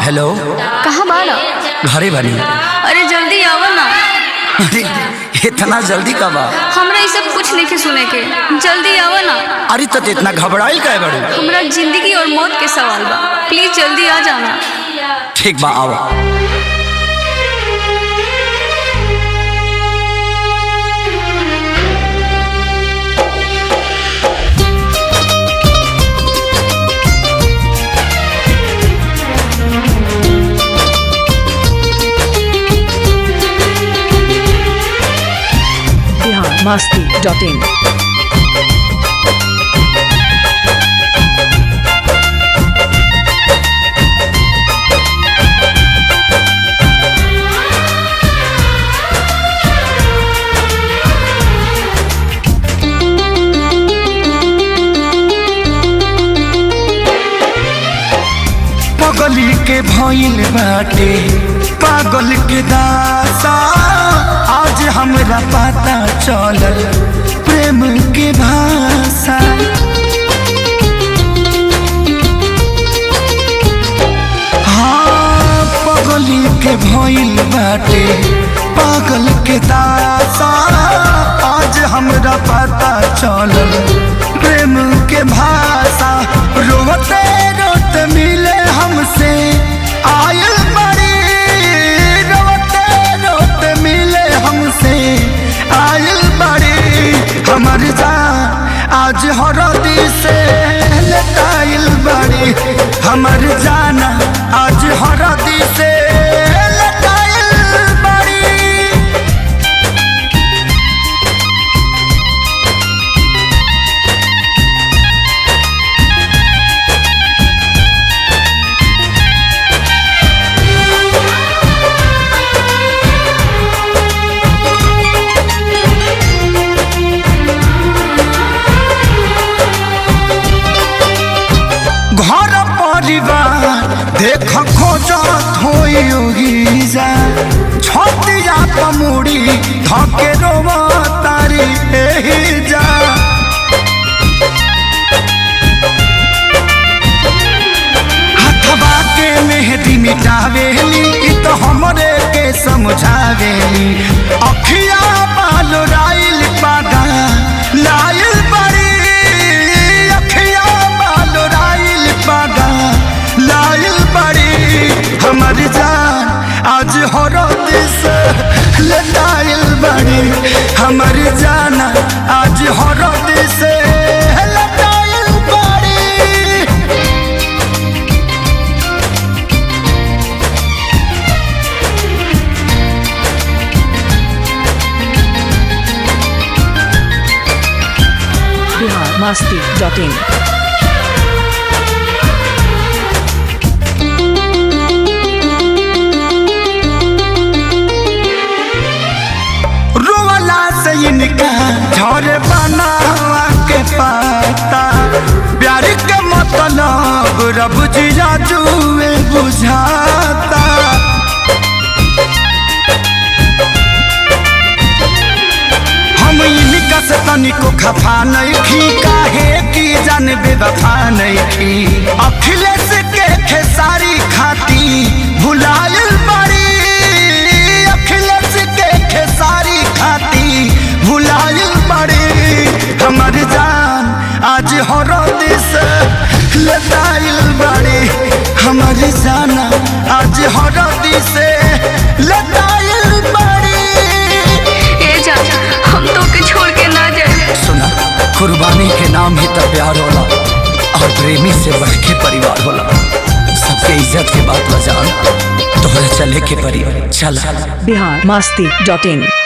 hello कहाँ बाड़ा घरे बनी अरे जल्दी आवा ना अरे इतना जल्दी कब आ हमरा ये सब कुछ नहीं के सुने के जल्दी आवा ना अरे तो इतना घबराइल का बड़ू हमरा जिंदगी और मौत के सवाल बा प्लीज जल्दी आ जाना ठीक बा आओ biharmasti.in पगली के भइल बाटे पागल के दासा आज हमरा पता चलल प्रेम के भाषा हाँ पगली के भइल बाटे पागल के दासा आज हमरा पता चलल प्रेम के भाषा रोते रोते मिले हमसे आयल बड़ी रोते रोते मिले हमसे आयल बड़ी हमर जान आज हरदी से लटाइल बड़ी हमर जाना आज हरदी से लटाइल बड़ी घर परिवार देख खोजत होई जा छतिया पमुड़ी धके रोव तारी एही जा हथवा के मेहदी मिटावेली इ तो हमरे के समझावेली अखिया बाल राइल पागा लाइल बड़ी अखिया बाल राइल पागा लाइल बड़ी हमर जान आज हरद से लटाइल बड़ी हमर जाना आज हरद से लटाइल बड़ी biharmasti.in रोवला से इनका झर बनावा के पाता प्यार के मतलब रब जिया जुए बुझाता हम इनका से तनिको खफा नहीं खी काहे की जान बेवफा नहीं खी अखिलेश के खेसारी खाती भुलायल बड़ी अखिलेश के खेसारी खाती भुलायल बड़ी हमर जान आज हरद से लताइल बड़ी हमर जाना आज हरद से लताइल बड़ी ए जा हम तो के छोड़ के ना जाए सुना कुर्बानी के नाम ही तो प्यार होला और प्रेमी से बढ़ के परिवार होला सबके इज्जत के बात बजान तोहरा चले के परिवार चल biharmasti.in